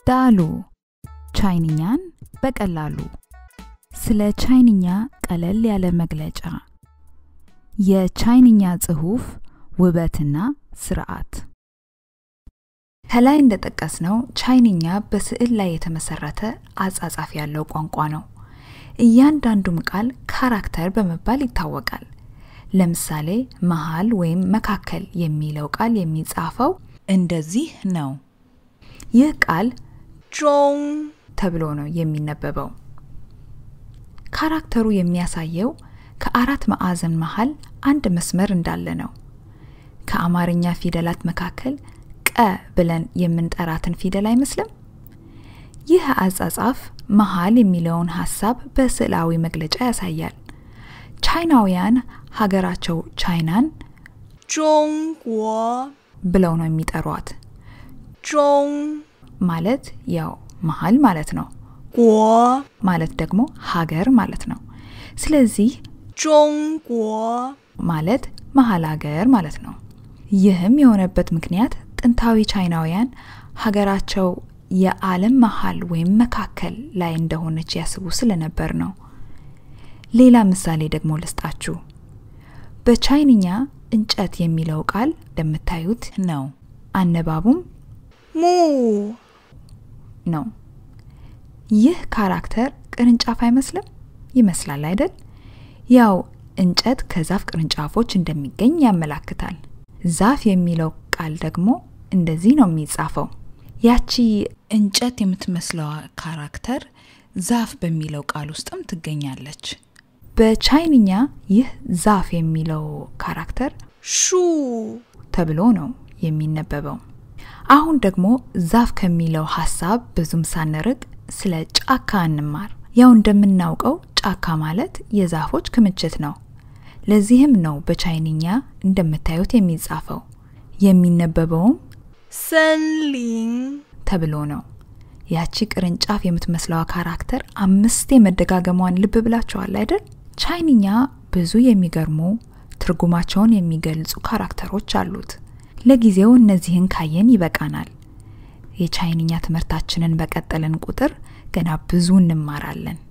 ዳሉ ቻይንኛን በቀላሉ ስለ ቻይንኛ ቀለል ያለ መግለጫ የቻይንኛ ጽሑፍ ውበትና ስርዓት ከላይ እንደጠቀስነው ቻይንኛ በስዕል ላይ የተመሰረተ አጻጻፍ ያለው ቋንቋ ነው። እያንዳንዱም ቃል ካራክተር በመባል ይታወቃል። ለምሳሌ መሃል ወይም መካከል የሚለው ቃል የሚጻፈው እንደዚህ ነው። ይህ ቃል 中 ተብሎ ነው የሚነበበው። ካራክተሩ የሚያሳየው ከአራት ማዕዘን መሃል አንድ መስመር እንዳለ ነው። ከአማርኛ ፊደላት መካከል ቀ ብለን የምንጠራትን ፊደል አይመስልም? ይህ አጻጻፍ መሃል የሚለውን ሀሳብ በስዕላዊ መግለጫ ያሳያል። ቻይናውያን ሀገራቸው ቻይናን 中国 ብለው ነው የሚጠሯት። 中 ማለት ያው መሃል ማለት ነው። 国 ማለት ደግሞ ሀገር ማለት ነው። ስለዚህ 中国 ማለት መሀል ሀገር ማለት ነው። ይህም የሆነበት ምክንያት ጥንታዊ ቻይናውያን ሀገራቸው የዓለም መሀል ወይም መካከል ላይ እንደሆነች ያስቡ ስለነበር ነው። ሌላ ምሳሌ ደግሞ ልስጣችሁ። በቻይንኛ እንጨት የሚለው ቃል እንደምታዩት ነው። አነባቡም 木 ነው። ይህ ካራክተር ቅርንጫፍ አይመስልም? ይመስላል አይደል? ያው እንጨት ከዛፍ ቅርንጫፎች እንደሚገኝ ያመላክታል። ዛፍ የሚለው ቃል ደግሞ እንደዚህ ነው የሚጻፈው። ያቺ እንጨት የምትመስለዋ ካራክተር ዛፍ በሚለው ቃል ውስጥም ትገኛለች። በቻይንኛ ይህ ዛፍ የሚለው ካራክተር 树 ተብሎ ነው የሚነበበው። አሁን ደግሞ ዛፍ ከሚለው ሀሳብ ብዙም ሳንርቅ ስለ ጫካ እንማር። ያው እንደምናውቀው ጫካ ማለት የዛፎች ክምችት ነው። ለዚህም ነው በቻይንኛ እንደምታዩት የሚጻፈው የሚነበበውም 森林 ተብሎ ነው። ያቺ ቅርንጫፍ የምትመስለዋ ካራክተር አምስት የመደጋገሟን ልብ ብላችኋል አይደል? ቻይንኛ ብዙ የሚገርሙ ትርጉማቸውን የሚገልጹ ካራክተሮች አሉት። ለጊዜው እነዚህን ካየን ይበቃናል። የቻይንኛ ትምህርታችንን በቀጠልን ቁጥር ገና ብዙ እንማራለን።